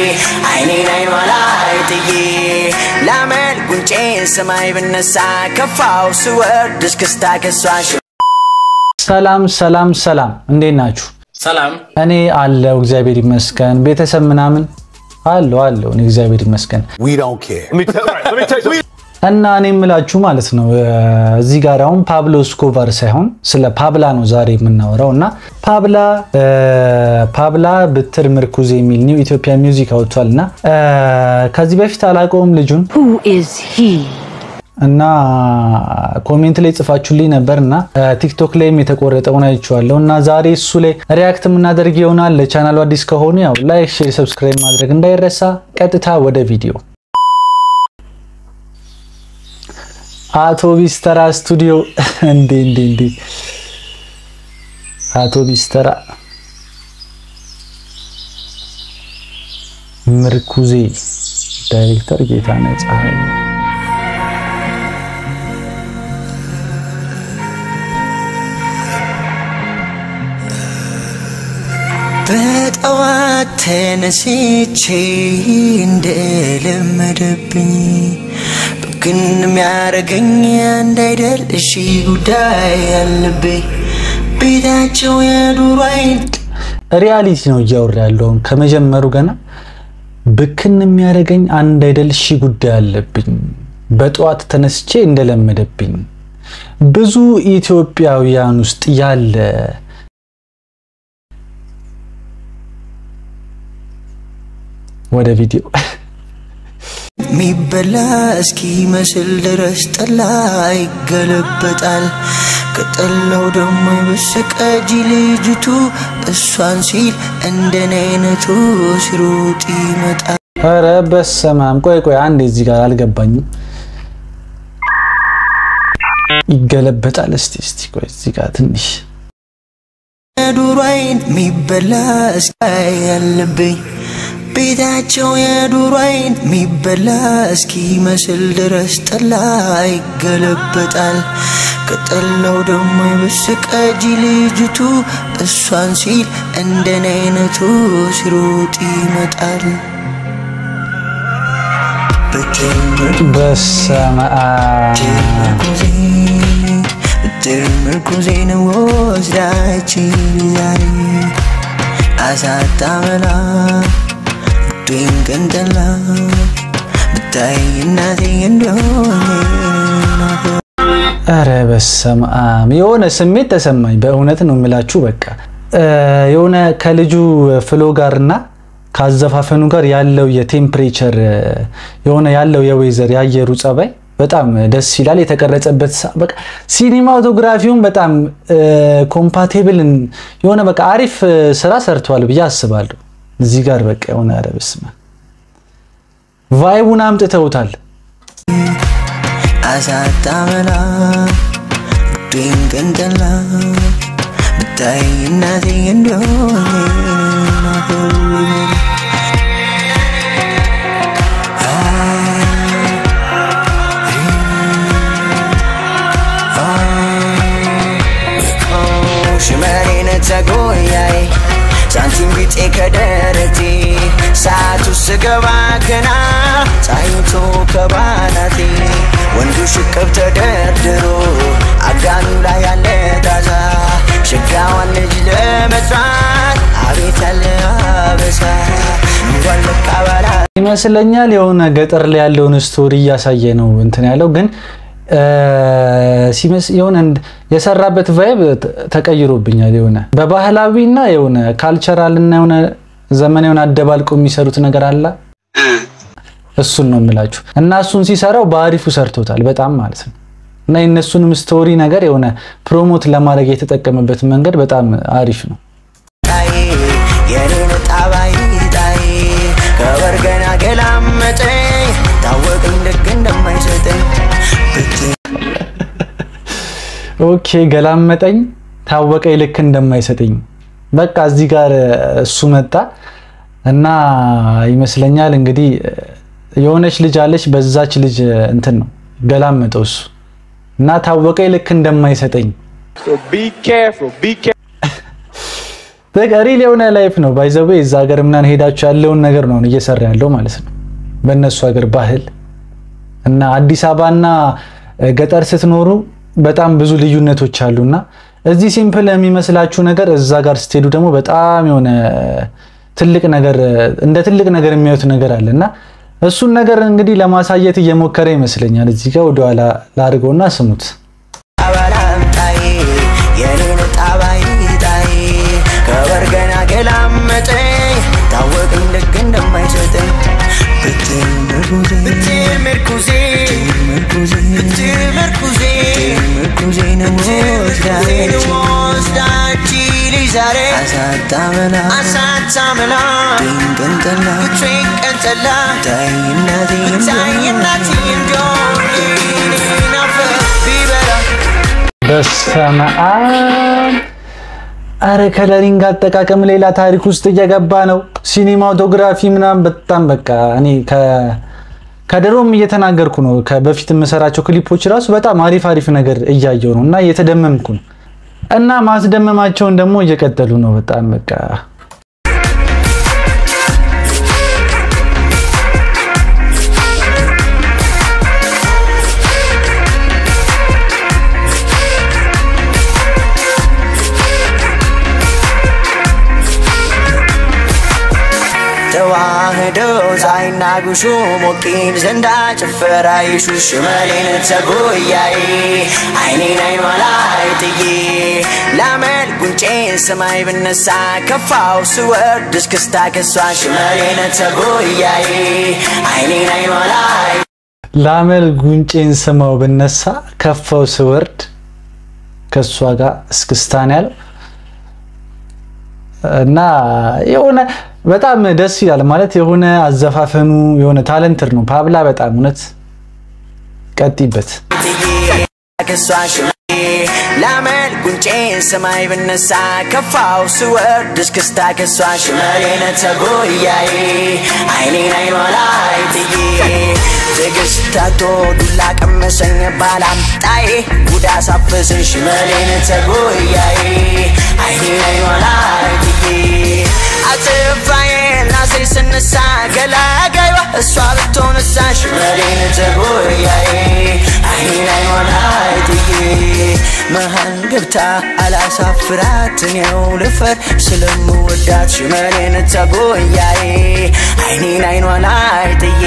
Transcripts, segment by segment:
አይኔን አይኗ ላይ ጥዬ ላመል ጉንጬን ሰማይ ብነሳ ከፋው ስወርድ እስክስታ ከሷሽ ሰላም ሰላም ሰላም፣ እንዴት ናችሁ? ሰላም እኔ አለው እግዚአብሔር ይመስገን። ቤተሰብ ምናምን አለው አለው እኔ እግዚአብሔር ይመስገን። We don't care. እና እኔ የምላችሁ ማለት ነው እዚህ ጋር አሁን ፓብሎ ስኮቫር ሳይሆን ስለ ፓብላ ነው ዛሬ የምናወራው። እና ፓብላ ፓብላ ብትር ምርኩዝ የሚል ኒው ኢትዮጵያ ሚውዚክ አውጥቷል። እና ከዚህ በፊት አላውቀውም ልጁን Who is he? እና ኮሜንት ላይ ጽፋችሁልኝ ነበር እና ቲክቶክ ላይም የተቆረጠውን አይቼዋለሁ እና ዛሬ እሱ ላይ ሪያክት የምናደርግ ይሆናል። ለቻናሉ አዲስ ከሆኑ ያው ላይክ፣ ሼር፣ ሰብስክራይብ ማድረግ እንዳይረሳ። ቀጥታ ወደ ቪዲዮ አቶ ቢስተራ ስቱዲዮ እንዴ እንዴ እንዴ አቶ ቢስተራ ምርኩዜ ዳይሬክተር ጌታነህ ፀሐይ በጠዋት ተነስቼ እንደለመደብኝ ብግን የሚያደርገኝ አንድ አይደል እሺ ጉዳይ ያለብኝ ቤታቸው የዱሮ አይን ሪያሊቲ ነው እያወራ ያለውን ከመጀመሩ ገና ብክን የሚያደርገኝ አንድ አይደል ሺ ጉዳይ አለብኝ በጠዋት ተነስቼ እንደለመደብኝ ብዙ ኢትዮጵያውያን ውስጥ ያለ ወደ ቪዲዮ ሚበላ እስኪመስል ድረስ ጠላ ይገለበጣል። ከጠላው ደግሞ የበሰቀጂ ልጅቱ እሷን ሲል እንደኔ አይነቱ ሲሮጥ ይመጣል። ኧረ በስመ አብ ቆይ ቆይ አንዴ እዚህ ጋር አልገባኝም ይገለበጣል እስቲ እስቲ ቆይ እዚህ ጋር ትንሽ የዱሮ አይን ሚበላ እስካይ ያለብኝ ቤታቸው የዱሮ አይን ሚበላ እስኪመስል ድረስ ጠላ ይገለበጣል። ከጠላው ደግሞ የበሰቀጂ ልጅቱ እሷን ሲል እንደኔ አይነቱ ሲሮጥ ይመጣል። ብትምር በስመ አብ ብትር ምርኩዜን ወስዳችን ዛሬ አሳጣመላ ብትወይን ቀንጠላ ብታይ እናቴ እንደሆነ ኧረ በስመ አብ የሆነ ስሜት ተሰማኝ። በእውነት ነው የምላችሁ። በቃ የሆነ ከልጁ ፍሎ ጋርና ካዘፋፈኑ ጋር ያለው የቴምፕሬቸር የሆነ ያለው የዌዘር የአየሩ ጸባይ በጣም ደስ ይላል። የተቀረጸበት ሰ- በቃ ሲኒማቶግራፊውን በጣም ኮምፓቴብል የሆነ በቃ አሪፍ ስራ ሰርተዋል ብዬ አስባለሁ። እዚህ ጋር በቃ የሆነ ኧረ በስመ አብ ቫይቡን አምጥተውታል። አሳጣመላ ብትወይን ቀንጠላ ብታይ እናቴ እንደሆነ ሽመኔን ተጎያይ ሳንቲም ቢጤ ከደረቴ ሰዓቱ ስገባ ገና ፀሐይቱ ከባናቴ ወንዱ ሽቅብ ተደርድሮ አጋኑ ላይ ያለ ታዛ ሸጋዋን ልጅ ለመጥራት አቤት ያለ አበሳ እንኳን ልቃበላ ይመስለኛል የሆነ ገጠር ላይ ያለውን ስቶሪ እያሳየ ነው እንትን ያለው ግን ሲመስ የሆነ እንድ- የሰራበት ቫይብ ተቀይሮብኛል። የሆነ በባህላዊ እና የሆነ ካልቸራል እና የሆነ ዘመናዊውን አደባልቀው የሚሰሩት ነገር አለ። እሱን ነው የምላችሁ እና እሱን ሲሰራው በአሪፉ ሰርቶታል በጣም ማለት ነው። እና የእነሱንም ስቶሪ ነገር የሆነ ፕሮሞት ለማድረግ የተጠቀመበት መንገድ በጣም አሪፍ ነው። ጣዬ የኔን ጣባይ ጣዬ ከበርገና ገላመጠኝ ታወቀኝ ልክ እንደማይሰጠኝ ብትር ኦኬ ገላመጠኝ ታወቀኝ ልክ እንደማይሰጠኝ በቃ እዚህ ጋር እሱ መጣ እና ይመስለኛል እንግዲህ የሆነች ልጅ አለች በዛች ልጅ እንትን ነው ገላመጠው እሱ እና ታወቀኝ ልክ እንደማይሰጠኝ So be careful. Be careful. በቃ ሪል የሆነ ላይፍ ነው ባይዘዌ እዛ ሀገር ምናምን ሄዳችሁ ያለውን ነገር ነው እየሰራ ያለው ማለት ነው በእነሱ ሀገር ባህል እና አዲስ አበባና ገጠር ስትኖሩ በጣም ብዙ ልዩነቶች አሉና እዚህ ሲምፕል የሚመስላችሁ ነገር እዛ ጋር ስትሄዱ ደግሞ በጣም የሆነ ትልቅ ነገር እንደ ትልቅ ነገር የሚያዩት ነገር አለ እና እሱን ነገር እንግዲህ ለማሳየት እየሞከረ ይመስለኛል። እዚህ ጋር ወደኋላ ላድርገውና ስሙት። አባላምጣዬ የኔን ጣባይ ጣይ ከበርገና ገላመጠኝ ታወቅኝ ልክ እንደማይሰጠኝ ብትል ምርኩዜ ብትል ምርኩዜ ምርኩዜን ወስዳች ልጅ ዛሬ አሳጣመላ አሳጣመላ ድንቅንጠላ ድንቅንጠላ ታይናቴ ታይናቴ እንደሆነ ናፈቅ ቢበላ በስመ አብ አረ ከለሪንግ አጠቃቀም ሌላ ታሪክ ውስጥ እየገባ ነው። ሲኒማቶግራፊ ምናምን በጣም በቃ እኔ ከድሮም እየተናገርኩ ነው። በፊት የምሰራቸው ክሊፖች ራሱ በጣም አሪፍ አሪፍ ነገር እያየው ነው እና እየተደመምኩ ነው እና ማስደመማቸውን ደግሞ እየቀጠሉ ነው። በጣም በቃ ተዋህዶ ፀሐይና ጉሹ ሞቂን ዘንዳ ጭፈራ ይሹ ሽመሌን ተጎያዬ አይኔን አይኗ ላይ ጥዬ ላመል ጉንጬን ሰማይ ብነሳ ከፋው ስወርድ እስክስታ ከሷ ሽመሌን ተጎያዬ አይኔን አይኗ ላይ ላመል ጉንጬን ስማው ብነሳ ከፋው ስወርድ ከእሷ ጋር እስክስታን ያለው እና የሆነ በጣም ደስ ይላል። ማለት የሆነ አዘፋፈኑ የሆነ ታለንትር ነው። ፓብላ በጣም እውነት ቀጥይበት። ከሷ ሽሜ ላመል ጉንጬን ሰማይ ብነሳ ከፋው ስወርድ እስክስታ ከሷ ሽመሌነ ተጎያዬ አይኔን አይኗ ላይ ጥዬ ትዕግስታቶ ዱላ ቀመሰኝ ባላምጣዬ ጉዳ ሳፈስን ሽመሌነ ተጎያዬ አይኔን አይኗ ላይ ጥዬ አጥፋዬ ናሴ ስነሳ ገላጋይዋ እሷ ብትሆንሳ ሽመሌነ ተጎያዬ አይኔን አይኗ ላይ ጥዬ መሀል ገብታ አላሳፍራት እኔው ልፈር ስለምወዳት ሽመሌን ተጎያዬ አይኔን አይኗ ላይ ጥዬ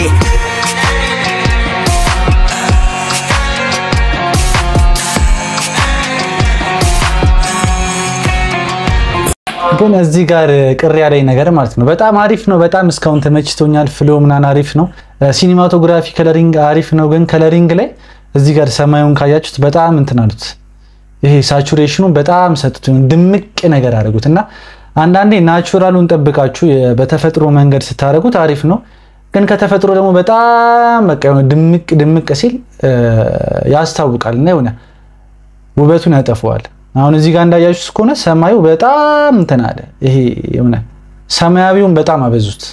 ግን እዚህ ጋር ቅር ያለኝ ነገር ማለት ነው በጣም አሪፍ ነው። በጣም እስካሁን ተመችቶኛል። ፍሎ ምናምን አሪፍ ነው። ሲኒማቶግራፊ ከለሪንግ አሪፍ ነው። ግን ከለሪንግ ላይ እዚህ ጋር ሰማዩን ካያችሁት በጣም እንትን አሉት። ይሄ ሳቹሬሽኑ በጣም ሰጡት፣ ድምቅ ነገር አድርጉት እና አንዳንዴ ናቹራሉን ጠብቃችሁ በተፈጥሮ መንገድ ስታደርጉት አሪፍ ነው። ግን ከተፈጥሮ ደግሞ በጣም በቃ የሆነ ድምቅ ድምቅ ሲል ያስታውቃል እና የሆነ ውበቱን ያጠፈዋል። አሁን እዚህ ጋር እንዳያችሁት ከሆነ ሰማዩ በጣም እንትን አለ። ይሄ የሆነ ሰማያዊውን በጣም አበዙት።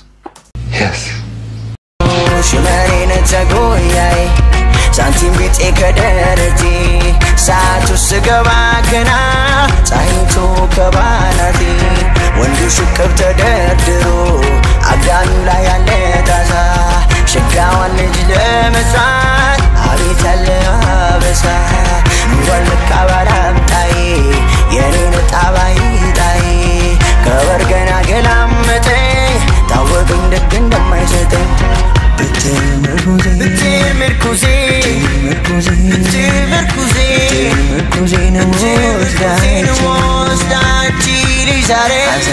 ሽመኔን ተጎያዬ ሳንቲም ቢጤ ከደረቴ ሰዓቱ ስገባ ገና ፀሐይቱ ከባናቴ ወንዱ ሽቅብ ተደርድሮ አጋሚው ላይ ያለ ታዛ ሸጋዋን ልጅ ለመስራት አቤት ያለ አበሳ እንኳን ልካ ባላምጣዬ የኔን ጣባይ ጣይ ከበርገና ገላመጠኝ ታወቅኝ ደግ እንደማይሰጠኝ ምርኩዜ ምርኩዜን ወስዳች ልጅ ዛሬ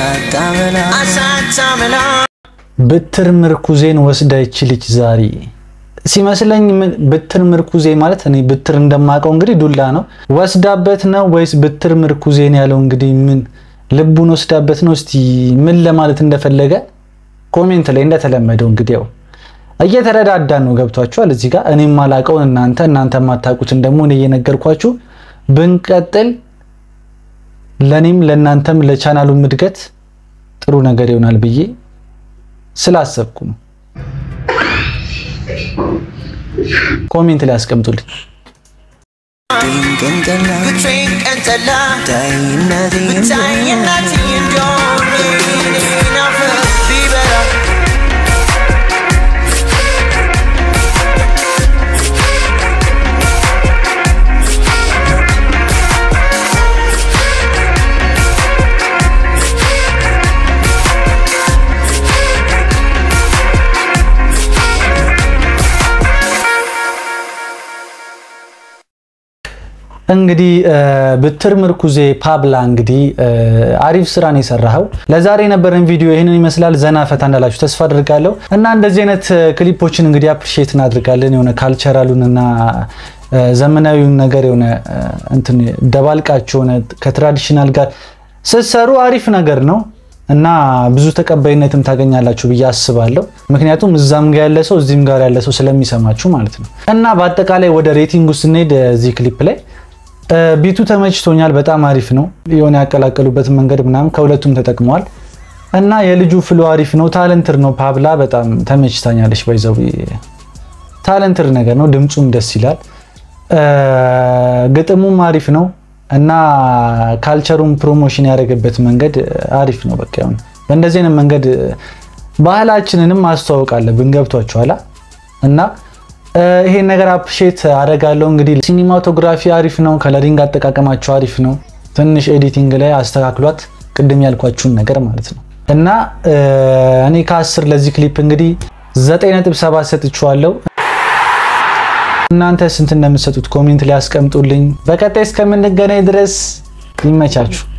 አሳታመላ ብትር ምርኩዜን ወስዳ ይች ልጅ ዛሬ ሲመስለኝ ብትር ምርኩዜ ማለት እኔ ብትር እንደማውቀው እንግዲህ ዱላ ነው። ወስዳበት ነው ወይስ ብትር ምርኩዜን ያለው እንግዲህ ምን ልቡን ወስዳበት ነው? እስቲ ምን ለማለት እንደፈለገ ኮሜንት ላይ እንደተለመደው እንግዲህ ያው እየተረዳዳን ነው። ገብቷችኋል? እዚህ ጋር እኔ የማላውቀውን እናንተ እናንተ የማታውቁትን ደግሞ እኔ እየነገርኳችሁ ብንቀጥል ለኔም ለእናንተም ለቻናሉም እድገት ጥሩ ነገር ይሆናል ብዬ ስላሰብኩ ነው። ኮሜንት ላይ አስቀምጡልኝ። ቀንጠላ ብቻዬን ቀን ጠላ ታይነቴ ብታይናት እንደሆነ ናፍቅ ቢበራ እንግዲህ ብትር ምርኩዜ ፓብላ እንግዲህ አሪፍ ስራን የሰራኸው። ለዛሬ የነበረን ቪዲዮ ይህንን ይመስላል። ዘና ፈታ እንዳላችሁ ተስፋ አድርጋለሁ እና እንደዚህ አይነት ክሊፖችን እንግዲህ አፕሪሺየት እናድርጋለን። የሆነ ካልቸራሉን እና ዘመናዊውን ነገር የሆነ እንትን ደባልቃችሁ የሆነ ከትራዲሽናል ጋር ስትሰሩ አሪፍ ነገር ነው እና ብዙ ተቀባይነትም ታገኛላችሁ ብዬ አስባለሁ። ምክንያቱም እዛም ጋር ያለ ሰው እዚህም ጋር ያለ ሰው ስለሚሰማችሁ ማለት ነው። እና በአጠቃላይ ወደ ሬቲንጉ ስንሄድ እዚህ ክሊፕ ላይ ቢቱ ተመችቶኛል። በጣም አሪፍ ነው። የሆነ ያቀላቀሉበት መንገድ ምናምን ከሁለቱም ተጠቅመዋል እና የልጁ ፍሎ አሪፍ ነው። ታለንትር ነው። ፓብላ በጣም ተመችታኛለች። ባይዘው ታለንትር ነገር ነው። ድምፁም ደስ ይላል። ግጥሙም አሪፍ ነው እና ካልቸሩን ፕሮሞሽን ያደረገበት መንገድ አሪፍ ነው። በቃ ይሁን በእንደዚህ አይነት መንገድ ባህላችንንም ማስተዋወቅ አለብን። ገብቷችኋላ እና ይሄን ነገር አፕሼት አደርጋለሁ። እንግዲህ ሲኒማቶግራፊ አሪፍ ነው። ከለሪንግ አጠቃቀማቸው አሪፍ ነው። ትንሽ ኤዲቲንግ ላይ አስተካክሏት፣ ቅድም ያልኳችሁን ነገር ማለት ነው እና እኔ ከአስር ለዚህ ክሊፕ እንግዲህ 9.7 ሰጥቼዋለሁ። እናንተ ስንት እንደምትሰጡት ኮሜንት ላይ አስቀምጡልኝ። በቀጣይ እስከምንገናኝ ድረስ ይመቻችሁ።